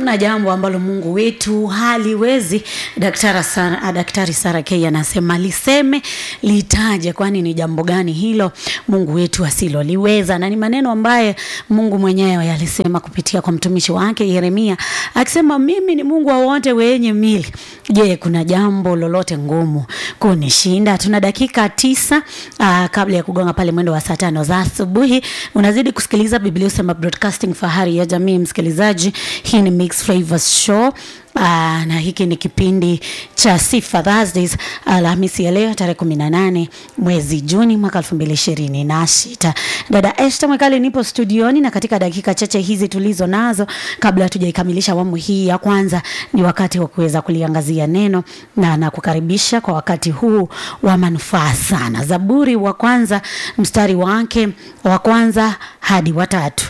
hamna jambo ambalo mungu wetu haliwezi daktari sara, daktari sara k anasema liseme litaje kwani ni jambo gani hilo mungu wetu asiloliweza na ni maneno ambaye mungu mwenyewe alisema kupitia kwa mtumishi wake yeremia akisema mimi ni mungu wa wote wenye mili je kuna jambo lolote ngumu kunishinda tuna dakika tisa uh, kabla ya kugonga pale mwendo wa saa tano za asubuhi unazidi kusikiliza biblia usema broadcasting fahari ya jamii msikilizaji hii ni mix flavors show Uh, na hiki ni kipindi cha sifa thursdays alhamisi ya leo tarehe kumi na nane mwezi juni mwaka elfu mbili ishirini na sita dada eshta mwekali nipo studioni na katika dakika chache hizi tulizo nazo kabla hatujaikamilisha awamu hii ya kwanza ni wakati wa kuweza kuliangazia neno na nakukaribisha kwa wakati huu wa manufaa sana zaburi wa kwanza mstari wake wa kwanza hadi watatu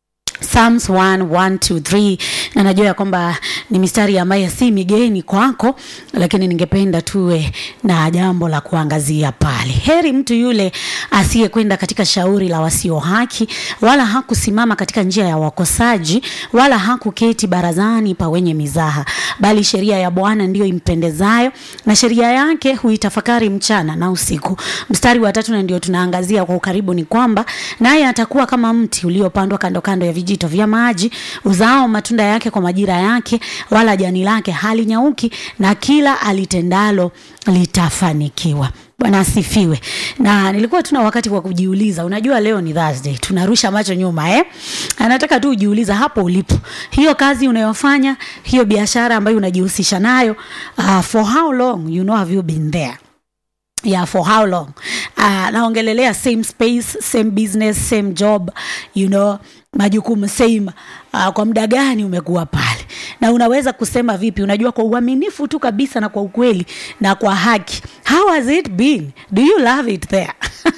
Psalms 1, 1, 2, 3 na najua ya kwamba ni mistari ambayo si migeni kwako, lakini ningependa tuwe na jambo la kuangazia pale. Heri mtu yule asiyekwenda katika shauri la wasio haki, wala hakusimama katika njia ya wakosaji, wala hakuketi barazani pa wenye mizaha, bali sheria ya Bwana ndiyo impendezayo, na sheria yake huitafakari mchana na usiku. Mstari wa tatu na ndio tunaangazia kwa ukaribu ni kwamba naye atakuwa kama mti uliopandwa kando kando ya vijito vya maji, uzao matunda yake kwa majira yake, wala jani lake halinyauki, na kila alitendalo litafanikiwa. Bwana asifiwe. Na nilikuwa tuna wakati wa kujiuliza, unajua leo ni Thursday, tunarusha macho nyuma eh? Anataka tu ujiuliza hapo ulipo, hiyo kazi unayofanya, hiyo biashara ambayo unajihusisha nayo, uh, for how long you know have you been there yeah for how long uh, naongelelea same space same business same job you know majukumu same uh, kwa muda gani umekuwa pale na unaweza kusema vipi unajua kwa uaminifu tu kabisa na kwa ukweli na kwa haki how has it been do you love it there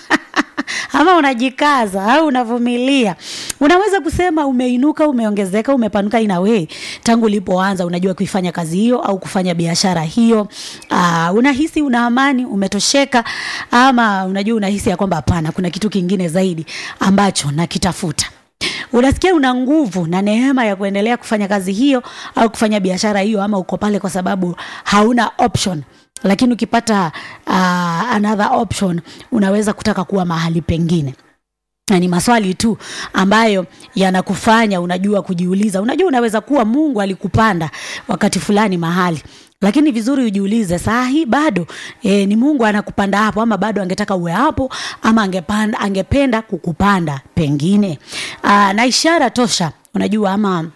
ama unajikaza au unavumilia unaweza kusema umeinuka umeongezeka umepanuka ina way tangu ulipoanza unajua kuifanya kazi hiyo au kufanya biashara hiyo uh, unahisi una amani umetosheka ama unajua unahisi ya kwamba hapana kuna kitu kingine zaidi ambacho nakitafuta unasikia una nguvu na neema ya kuendelea kufanya kazi hiyo au kufanya biashara hiyo ama uko pale kwa sababu hauna option lakini ukipata uh, another option unaweza kutaka kuwa mahali pengine na ni maswali tu ambayo yanakufanya unajua kujiuliza unajua unaweza kuwa mungu alikupanda wakati fulani mahali lakini vizuri ujiulize saa hii bado e, ni mungu anakupanda hapo ama bado angetaka uwe hapo ama angepanda, angependa kukupanda pengine Aa, na ishara tosha unajua ama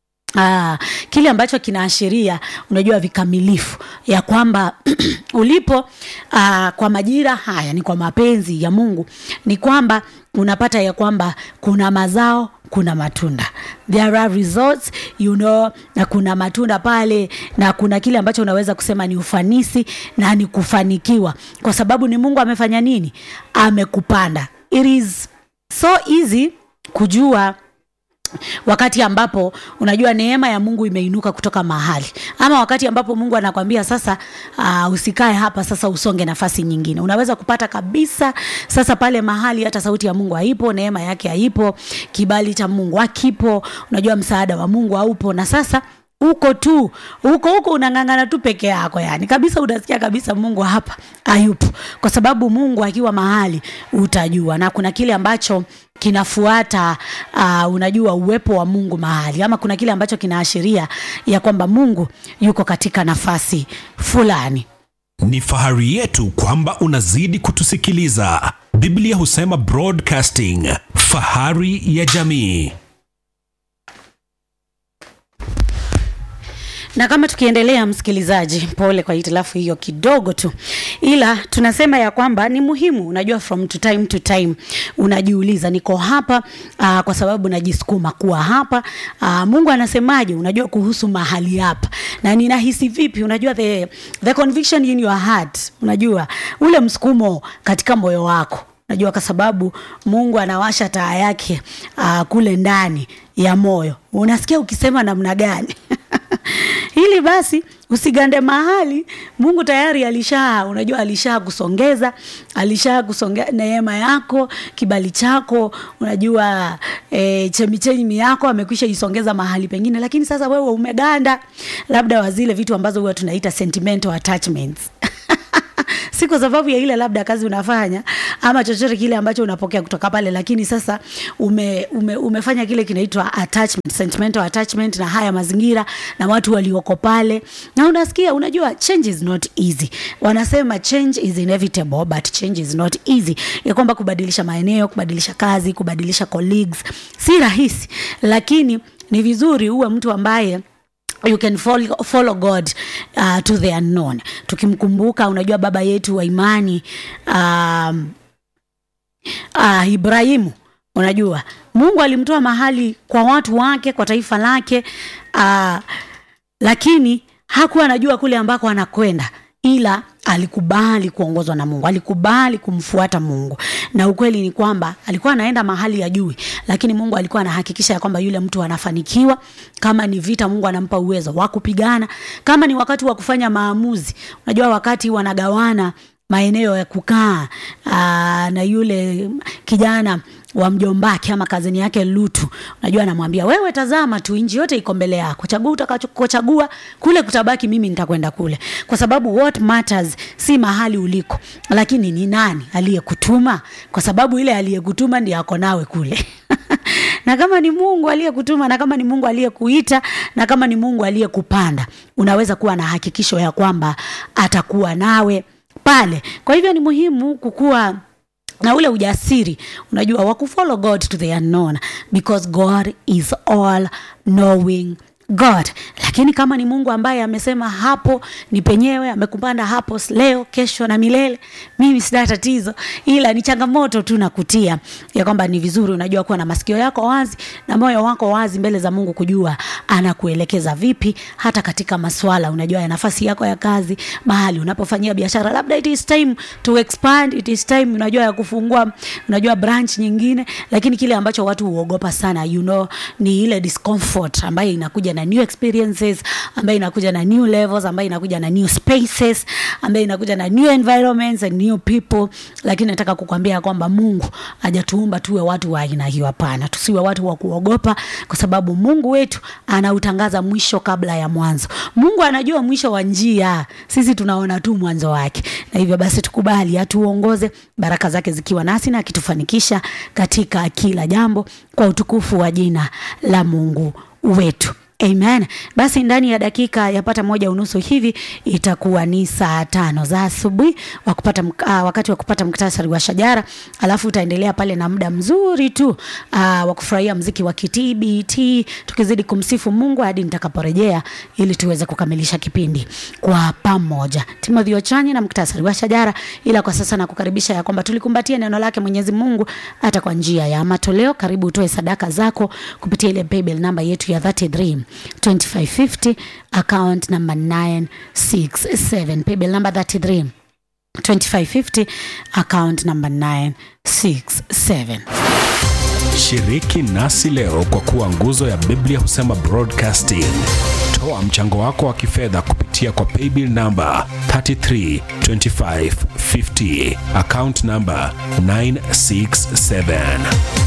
Ah, kile ambacho kinaashiria unajua vikamilifu ya kwamba ulipo ah, kwa majira haya ni kwa mapenzi ya mungu ni kwamba unapata ya kwamba kuna mazao kuna matunda there are results you know na kuna matunda pale na kuna kile ambacho unaweza kusema ni ufanisi na ni kufanikiwa kwa sababu ni mungu amefanya nini amekupanda it is so easy kujua wakati ambapo unajua neema ya mungu imeinuka kutoka mahali ama wakati ambapo mungu anakwambia sasa uh, usikae hapa sasa usonge nafasi nyingine unaweza kupata kabisa sasa pale mahali hata sauti ya mungu haipo neema yake haipo kibali cha mungu hakipo unajua msaada wa mungu haupo na sasa uko tu huko huko unang'ang'ana tu peke yako yani kabisa unasikia kabisa mungu hapa hayupo kwa sababu mungu akiwa mahali utajua na kuna kile ambacho kinafuata uh, unajua uwepo wa mungu mahali ama kuna kile ambacho kinaashiria ya kwamba mungu yuko katika nafasi fulani Ni fahari yetu kwamba unazidi kutusikiliza. Biblia husema broadcasting, fahari ya jamii. na kama tukiendelea msikilizaji pole kwa hitilafu hiyo kidogo tu ila tunasema ya kwamba ni muhimu unajua from to time to time unajiuliza niko hapa uh, kwa sababu najisukuma kuwa hapa uh, mungu anasemaje unajua kuhusu mahali hapa na ninahisi vipi unajua the, the conviction in your heart unajua ule msukumo katika moyo wako najua kwa sababu mungu anawasha taa yake uh, kule ndani ya moyo unasikia ukisema namna gani ile ili basi usigande mahali mungu tayari alisha unajua alisha kusongeza alisha kusongea neema yako kibali chako unajua e, chemichemi yako amekwisha isongeza mahali pengine lakini sasa wewe umeganda labda wa zile vitu ambazo huwa tunaita sentimental attachments si kwa sababu ya ile labda kazi unafanya ama chochote kile ambacho unapokea kutoka pale lakini sasa ume, ume, umefanya kile kinaitwa attachment, sentimental attachment na haya mazingira na watu walioko pale na unasikia unajua change is not easy wanasema change is inevitable but change is not easy ya kwamba kubadilisha maeneo kubadilisha kazi kubadilisha colleagues si rahisi lakini ni vizuri uwe mtu ambaye you can follow, follow god uh, to the unknown tukimkumbuka unajua baba yetu wa imani um, uh, ibrahimu unajua mungu alimtoa mahali kwa watu wake kwa taifa lake uh, lakini hakuwa anajua kule ambako anakwenda ila alikubali kuongozwa na mungu alikubali kumfuata mungu na ukweli ni kwamba alikuwa anaenda mahali ya jui lakini mungu alikuwa anahakikisha ya kwamba yule mtu anafanikiwa kama ni vita mungu anampa uwezo wa kupigana kama ni wakati wa kufanya maamuzi unajua wakati wanagawana maeneo ya kukaa aa, na yule kijana wa mjombake ama kazini yake lutu unajua anamwambia wewe tazama tu nji yote iko mbele yako chagua utakachochagua kule kutabaki mimi nitakwenda kule kwa sababu what matters si mahali uliko lakini ni nani aliyekutuma kwa sababu ile aliyekutuma ndiye ako nawe kule na kama ni mungu aliyekutuma na kama ni mungu aliyekuita na kama ni mungu aliyekupanda unaweza kuwa na hakikisho ya kwamba atakuwa nawe pale kwa hivyo ni muhimu kukuwa na ule ujasiri unajua wa kufollow god to the unknown because god is all knowing god lakini kama ni mungu ambaye amesema hapo ni penyewe amekupanda hapo leo kesho na milele mimi sina tatizo ila ni changamoto tu nakutia ya kwamba ni vizuri unajua kuwa na masikio yako wazi na moyo wako wazi mbele za mungu kujua anakuelekeza vipi hata katika maswala unajua ya nafasi yako ya kazi mahali unapofanyia biashara labda it is time to expand it is time unajua ya kufungua unajua branch nyingine lakini kile ambacho watu huogopa sana you know ni ile discomfort ambayo inakuja na new experiences ambayo inakuja na new levels ambayo inakuja na new spaces ambayo inakuja na new environments and new people lakini nataka kukwambia kwamba mungu hajatuumba tuwe watu wa aina hiyo hapana tusiwe watu wa kuogopa kwa sababu mungu wetu anautangaza mwisho kabla ya mwanzo mungu anajua mwisho wa njia sisi tunaona tu mwanzo wake na hivyo basi tukubali atuongoze baraka zake zikiwa nasi na akitufanikisha katika kila jambo kwa utukufu wa jina la mungu wetu amen basi ndani ya dakika yapata moja unusu hivi itakuwa ni saa tano za asubuhi wa kupata uh, wakati wa kupata mktasari wa shajara alafu utaendelea pale na muda mzuri tu uh, wa kufurahia mziki wa kitbt tukizidi kumsifu mungu hadi nitakaporejea ili tuweze kukamilisha kipindi kwa pamoja timothy ochanyi na mktasari wa shajara ila kwa sasa nakukaribisha ya kwamba tulikumbatia neno lake mwenyezi mungu hata kwa njia ya matoleo karibu utoe sadaka zako kupitia ile paybill namba yetu ya 33 2550 account number 967 paybill number 33 2550 account number 967 shiriki nasi leo kwa kuwa nguzo ya biblia husema broadcasting toa mchango wako wa kifedha kupitia kwa paybill namba 332550 account number 967